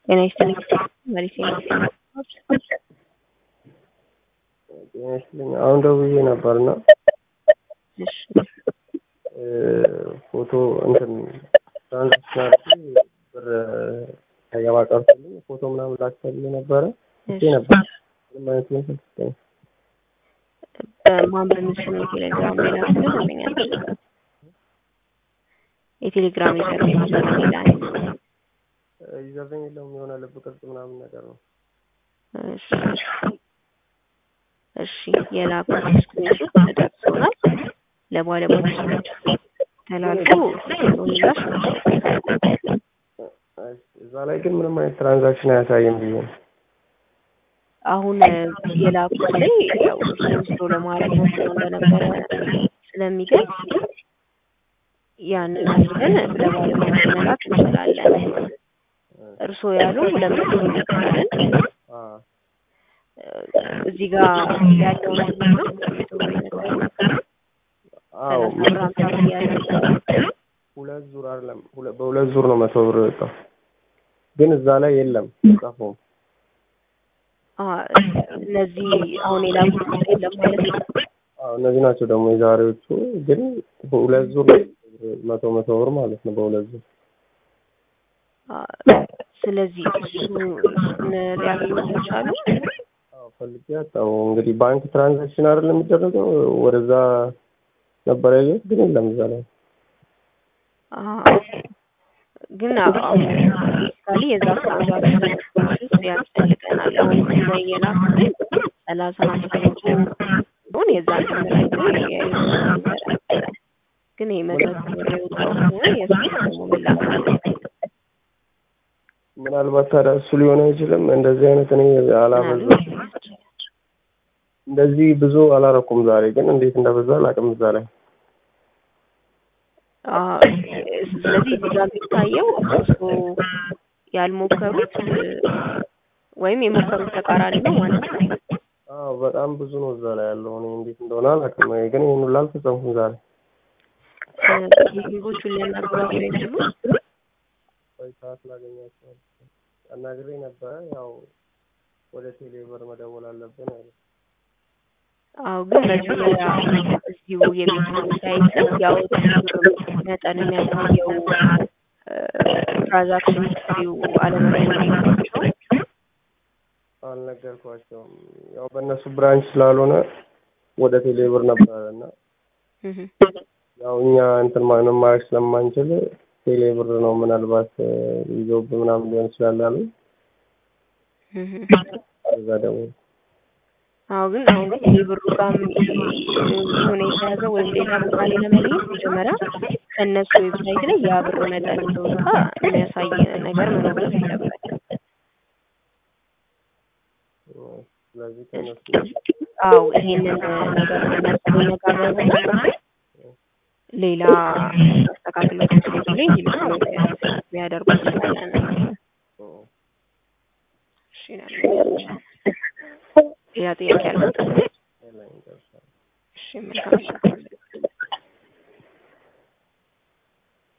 ጤና ይስጥልኝ መሪሴ ጤና ይስጥልኝ። አሁን ደውዬ ነበርና እሺ ፎቶ እንትን ትራንዛክሽን አድርጌ ብር ሳይገባ ቀርቶልኝ ፎቶ ምናምን ላክፈልኝ ነበረ እቼ ነበር ምንም አይነት መልስ አልሰጠኝም። በማን በምስል የቴሌግራም ሌላ ስለዘመኛል የቴሌግራም ዩዘር ኔም ሌላ ዩዘርኔም የለውም የሆነ ልብ ቅርጽ ምናምን ነገር ነው። እሺ እሺ የላኩት ስክሪንሾት ተደርሶናል። ለባለሙያዎች ተላልፎ ምላሽ እዛ ላይ ግን ምንም አይነት ትራንዛክሽን አያሳይም ብዬ ነው። አሁን የላኩት ላይ ያው ወስዶ ለማድረግ ሞክሮ እንደነበረ ስለሚገልጽ ያንን አድርገን ለባለሙያዎች መላክ እንችላለን። እርስዎ ያሉ ሁለት መቶ እንልካለን። እዚህ ጋር ያለውን ነው አዎ ብር ሀምሳ ብር ያለው ሁለት ዙር አይደለም ሁለ- በሁለት ዙር ነው መቶ ብር የወጣው ግን እዛ ላይ የለም ጻፈው እነዚህ አሁን የላኩት ውስጥ የለም ማለት ነው። አዎ እነዚህ ናቸው ደግሞ የዛሬዎቹ ግን ሁለት ዙር ነው መቶ መቶ ብር ማለት ነው በሁለት ዙር ስለዚህ እሱን ሊያገኙት ይቻሉ። አዎ ፈልጌ አጣሁ እንግዲህ ባንክ ትራንዛክሽን አይደለም የሚደረገው ወደዛ ነበር ያየሁት ግን የለም እዛ ላይ ግን አሁን ቤሲካሊ የዛ ትራንዛክሽን ውስጥ ያስፈልገናል። አሁን እዛ የላኩት ሰላሳ ሀምሳ መቶ ሆን የዛ ተመራጭ ግን ይህ መቶ ብር የወጣው ከሆነ የሱ ደግሞ መላክ አለበት። ምናልባት ታዲያ እሱ ሊሆን አይችልም። እንደዚህ አይነት እኔ አላበዛም። እንደዚህ ብዙ አላረኩም ዛሬ ግን እንዴት እንደበዛ አላውቅም እዛ ላይ ስለዚህ እዚህ ጋር የሚታየው እርስዎ ያልሞከሩት ወይም የሞከሩት ተቃራኒ ነው ማለት ነው። አዎ በጣም ብዙ ነው እዛ ላይ ያለው። እኔ እንዴት እንደሆነ አላውቅም፣ ግን ይህን ሁሉ አልፈጸምኩም ዛሬ። ቴክኒኮቹን ሊያናግሯቸው አይችሉም? ቆይ ሰዓት ላገኛቸው አናግሬ ነበረ። ያው ወደ ቴሌ ብር መደወል አለብን አለ። አዎ ግን መጀመሪያ እዚሁ የሚገኙ ሳይት ያወጡት መጠን የሚያሳየው ትራንዛክሽን ሂስትሪው አለመኖራቸው አልነገርኳቸውም። ያው በእነሱ ብራንች ስላልሆነ ወደ ቴሌ ብር ነበረ እና ያው እኛ እንትን ማንም ማድረግ ስለማንችል ቴሌ ብር ነው ምናልባት ይዞብ ምናምን ሊሆን ይችላል አሉ። እዛ ደግሞ አዎ ግን አሁን የብሩ ጋር የሆነ የተያዘ ወይም ሌላ ቦታ ላይ ለመለየት መጀመሪያ ከእነሱ ዌብሳይት ላይ ያ ብር መጠን እንደወጣ የሚያሳይ ነገር መኖር አለበት። ስለዚህ ከእነሱ አዎ ይሄንን ነገር መነጋገርና ሌላ አስተካክለው ላይ እንዲልኩ ቢያደርጉ ይችላለን። እሺ ሌላ ጥያቄ አለ? እሺ መልካም